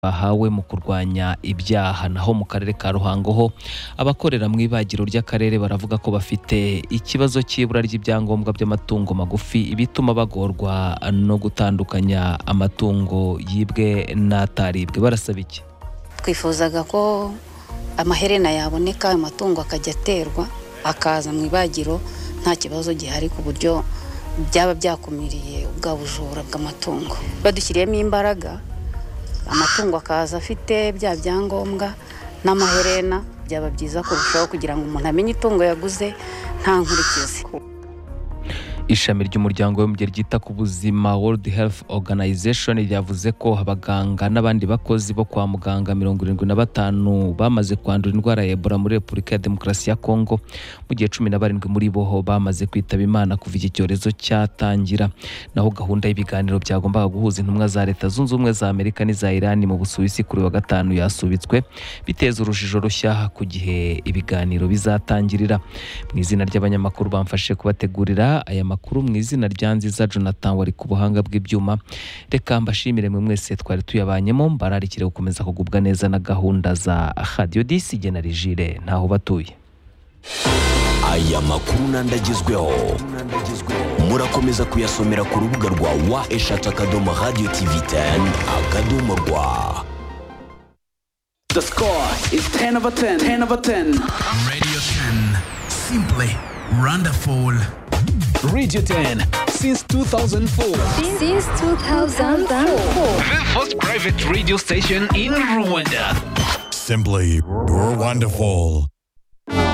bahawe mu kurwanya ibyaha naho mu karere ka Ruhango ho abakorera mu ibagiro ry'akarere baravuga ko bafite ikibazo cy'ibura ry'ibyangombwa by'amatungo magufi ibituma bagorwa no gutandukanya amatungo yibwe n'ataribwe barasaba iki twifuzaga ko amaherena yaboneka ayo matungo akajya aterwa akaza mu ibagiro nta kibazo gihari ku buryo byaba byakumiriye ubwa bujura bw'amatungo badushyiriyemo imbaraga amatungo akaza afite bya byangombwa n'amaherena byaba byiza kurushaho kugira ngo umuntu amenye itungo yaguze nta nkurikizi ishami ry'umuryango w'umubyeyi ryita ku buzima world health organization ryavuze ko abaganga n'abandi bakozi bo kwa muganga mirongo irindwi na batanu bamaze kwandura indwara ya ebola muri repubulika ya demokarasi ya kongo mu gihe cumi na barindwi muri bo bamaze kwitaba imana kuva iki cyorezo cyatangira naho gahunda y'ibiganiro byagombaga guhuza intumwa za leta zunze ubumwe za amerika n'iza irani mu busuwisi kuri wa gatanu yasubitswe biteza urujijo rushya ku gihe ibiganiro bizatangirira mu izina ry'abanyamakuru bamfashe kubategurira aya makuru mu izina rya nziza jonathan wari ku buhanga bw'ibyuma reka mbashimire mwe mwese twari tuyabanyemo mbararikire gukomeza kugubwa neza na gahunda za radiyo disi na rigire ntaho batuye aya makuru n'andagezweho murakomeza kuyasomera ku rubuga rwa wa eshatu akadomo radiyo tivi teni akadomo rwa The score is 10 over 10. 10 over 10. Radio 10. Simply wonderful. Radio 10 since 2004. Since 2004. The first private radio station in Rwanda. Simply wonderful.